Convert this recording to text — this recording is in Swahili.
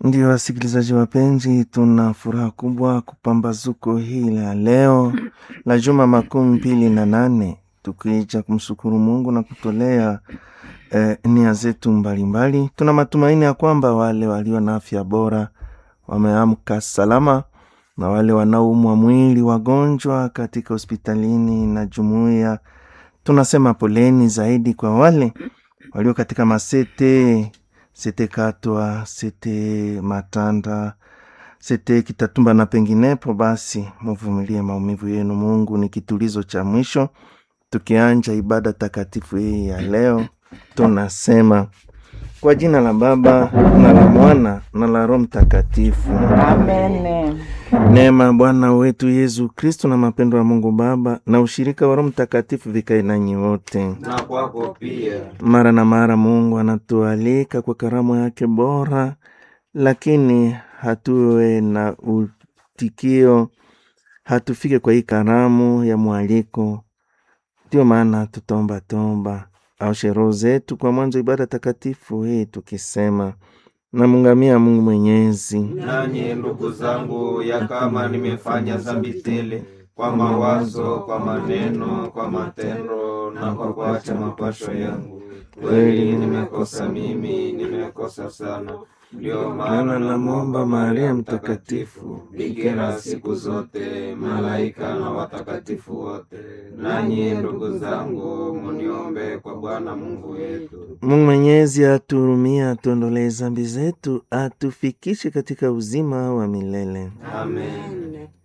Ndio wasikilizaji wapenzi, tuna furaha kubwa kupambazuko hii la leo la juma makumi mbili na nane tukija kumshukuru Mungu na kutolea eh, nia zetu mbalimbali. Tuna matumaini ya kwamba wale walio na afya bora wameamka salama na wale wanaoumwa mwili, wagonjwa katika hospitalini na jumuiya, tunasema poleni zaidi kwa wale walio katika masete sete Katwa, sete Matanda, sete Kitatumba na penginepo. Basi muvumilie maumivu yenu, Mungu ni kitulizo cha mwisho. Tukianja ibada takatifu hii ya leo, tunasema kwa jina la Baba na la Mwana na la Roho Mtakatifu. Amen. Neema ya Bwana wetu Yesu Kristo na mapendo ya Mungu Baba na ushirika wa Roho Mtakatifu vikae nanyi wote. na kwako pia. Mara na mara Mungu anatualika kwa karamu yake bora, lakini hatuwe na utikio, hatufike kwa hii karamu ya mwaliko. Ndio maana tutaomba tomba au sherehe zetu kwa mwanzo ibada takatifu hii tukisema, namungamia Mungu Mwenyezi Nanyi ndugu zangu, ya kama nimefanya dhambi tele kwa mawazo, kwa maneno, kwa matendo na kwa kuacha mapasho yangu, kweli nimekosa mimi, nimekosa sana. Ndio maana namwomba Maria Mtakatifu, bikira siku zote, malaika na watakatifu wote, nanyi ndugu zangu, muniombe kwa Bwana Mungu wetu. Mungu Mwenyezi atuhurumie, atuondolee zambi zetu, atufikishe katika uzima wa milele. Amen.